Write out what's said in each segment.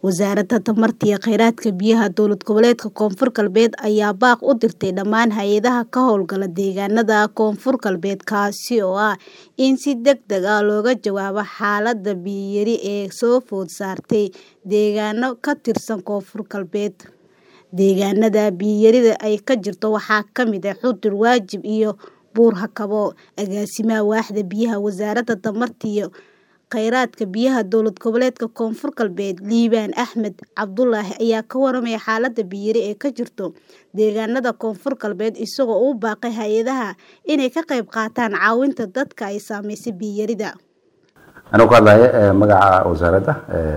Wasaaradda Tamarta iyo Kheyraadka Biyaha Dowlad Goboleedka Koonfur Galbeed ayaa baaq u dirtay dhammaan hay'adaha ka hawlgala deegaanada Koonfur Galbeed kaasi oo ah in si degdeg ah looga jawaabo xaaladda biyo yari ee soo food saartay deegaano ka tirsan Koonfur Galbeed. Deegaanada biyo yarida ay ka jirto waxaa ka mid ah Xudur, Waajib iyo Buur-Hakabo. Agaasimaha Waaxda Biyaha Wasaaradda Tamarta iyo Kheyraadka Biyaha Dowlad Goboleedka Koonfur Galbeed Liibaan Axmed Cabdulaahi ayaa ka warramay xaaladda biyo yari ee ka jirta deegaanada Koonfur Galbeed isagoo ugu baaqay hay'adaha inay ka qayb qaataan caawinta dadka ay saameysay biyo yarida. Anuu ku hadlayo magaca wasaaradda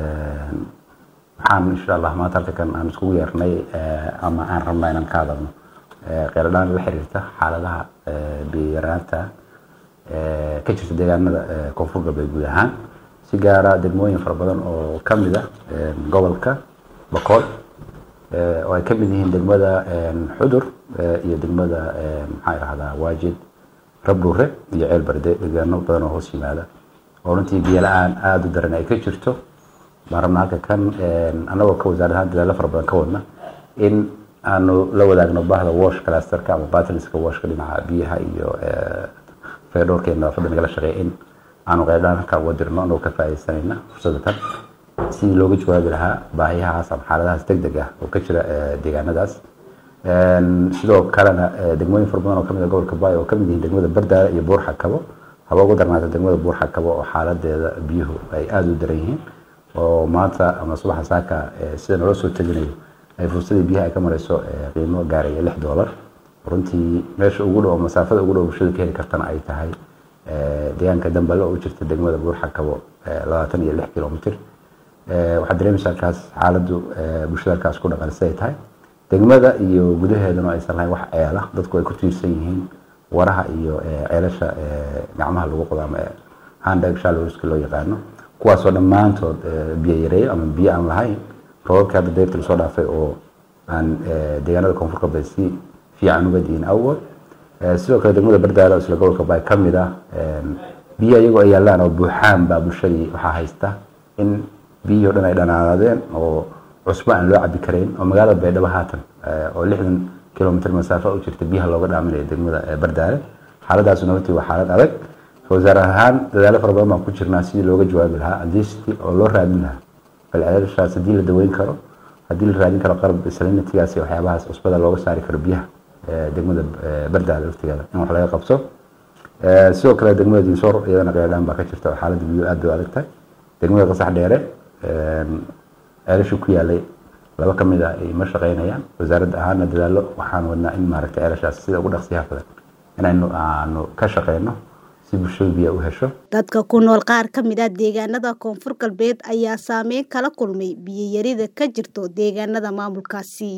waxaan insha Allah maanta halkan aan iskugu yeernay ama aan rabnaa inaan ka hadalno kheyradaan la xiriirta xaaladaha biyo yaraanta ka jirta deegaanada Koonfur Galbeed guud ahaan si gaara degmooyin fara badan oo ka mid ah gobolka Bakool oo ay ka mid yihiin degmada Xudur iyo degmada maxaa yiraahdaa Waajid Rabdhuure iyo Ceel Barde deegaano badan oo hoos yimaada oo runtii biyo la'aan aad u daran ay ka jirto baan rabnaa halka kan annagoo ka wasaarad ahaan dadaalo fara badan ka wadna in aanu la wadaagno baahda wash clusterka ama battleska washka dhinaca biyaha iyo fayadhowrka iyo nadaafadda nagala shaqeeya in aanu qeybdhaan halkaa uga dirno anagoo ka faa'iidaysanayna fursadda tan sidii looga jawaabi lahaa baahiyahaas ama xaaladahaas degdeg ah oo ka jira deegaanadaas sidoo kalena degmooyin fara badan oo kamid ah gobolka Baay oo kamid yihiin degmada Bardaale iyo Buur Hakabo haba ugu darnaata degmada Buur Hakabo oo xaaladeeda biyuhu ay aad u daran yihiin oo maanta ama subaxa saaka sida naloo soo teginayo ay fursadii biyaha ay ka marayso qiimo gaaraya lix doolar runtii meesha ugu dhow masaafada ugu dhow bulshada ka heli kartana ay tahay deegaanka Dambale oo u jirta degmada Buur Hakabo labaatan iyo lix kilomitir waxaad dareemaysaa halkaas xaaladdu bulshada halkaas ku dhaqan siday tahay degmada iyo gudaheedana aysan lahayn wax ceela dadku ay ku tiirsan yihiin waraha iyo ceelasha gacmaha lagu qodo ama handhag shallows loo yaqaano kuwaasoo dhammaantood biyo yareeyo ama biyo aan lahayn roobabkii hadda dayrta lasoo dhaafay oo aan deegaanada koonfur galbeed si fiican uga diin awgood sidoo kale degmada bardaale oo isla gobolka baay ka mid ah biyo iyagoo ay yaallaan oo buuxaan baa bulshadii waxaa haysta in biyihii o dhan ay dhanaadeen oo cusbo aan loo cabi karayn oo magaalada baydhabo haatan oo lixdan kilomitr masaafo u jirta biyaha looga dhaaminayo degmada bardaale xaaladaasuna runtii waa xaalad adag wasaar ahaan dadaalo fara badan baan ku jirnaa sidii looga jawaabi lahaa adist oo loo raadin lahaa bal ceelashaas haddii la daweyn karo haddii la raadin karo qalab salinatigaas iyo waxyaabahaas cusbada looga saari karo biyaha degmada bardaale laftigeeda in wax laga qabto sidoo kale degmada dinsoor iyadana qeydhaan baa ka jirta oo xaaladda biyuhu aad bay u adag tahay degmada qasax dheere ceelashii ku yaalay laba ka mid ah ay ma shaqaynayaan wasaaradda ahaana dadaalo waxaan wadnaa in maaragtay ceelashaas sida ugu dhaqsiyaha badan inaynu aanu ka shaqeyno si bulshadu biyo u hesho dadka ku nool qaar ka mid ah deegaanada koonfur galbeed ayaa saameyn kala kulmay biyo yarida ka jirto deegaanada maamulkaasi